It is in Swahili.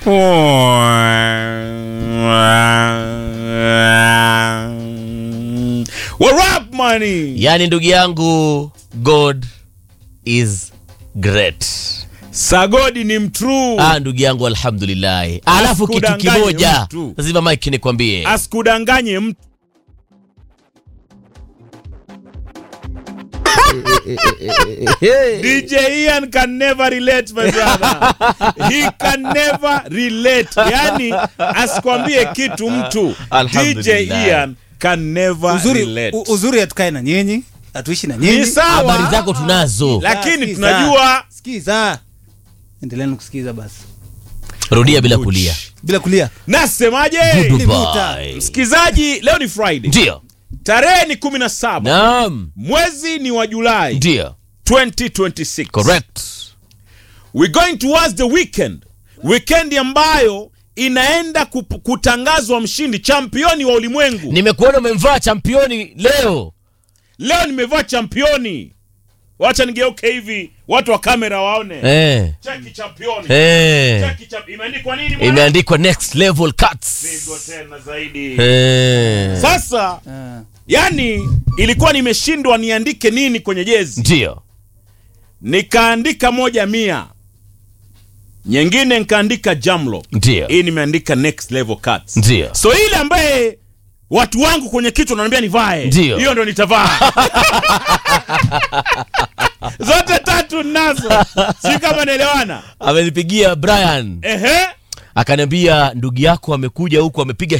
What up, money? yaani ndugu yangu god is great Sagodi ni mtruu. ah, ndugu yangu alhamdulillahi alafu kitu Asikudanganye kimoja mtu. lazima mike nikwambie Asikudanganye mtu. DJ Ian can never relate my brother. He can never relate. Yani asikwambie kitu mtu. DJ Alhamdulillah. Ian can never uzuri, relate. u- uzuri hatukae na nyinyi hatuishi na Ni nyinyi sawa. habari zako tunazo Lakini Sikiza. tunajua sikiza endeleeni kusikiza basi rudia bila kulia bila kulia nasemaje? Dubai. Msikizaji, leo ni Friday. ndio Tarehe ni 17. naam Mwezi ni wa Julai ndio 2026. correct We're going towards the weekend. Weekend ambayo inaenda kup- kutangazwa mshindi championi wa ulimwengu. nimekuona umemvaa championi leo Leo nimevaa championi. Wacha nigeuke hivi watu wa kamera waone. eh. Cheki championi. Eh. Cheki champ- imeandikwa nini bwana? imeandikwa next level cuts Pigo tena zaidi. eh. Sasa Ah. yani ilikuwa nimeshindwa niandike nini kwenye jezi. ndio Nikaandika moja mia. Nyingine nikaandika Jamlo. ndio Hii nimeandika next level cuts. ndio so ile ambaye watu wangu kwenye kichwa wananiambia nivae Ndio. hiyo ndo nitavaa zote tatu nazo si kama naelewana amenipigia brian ehe akaniambia ndugu yako amekuja huku amepiga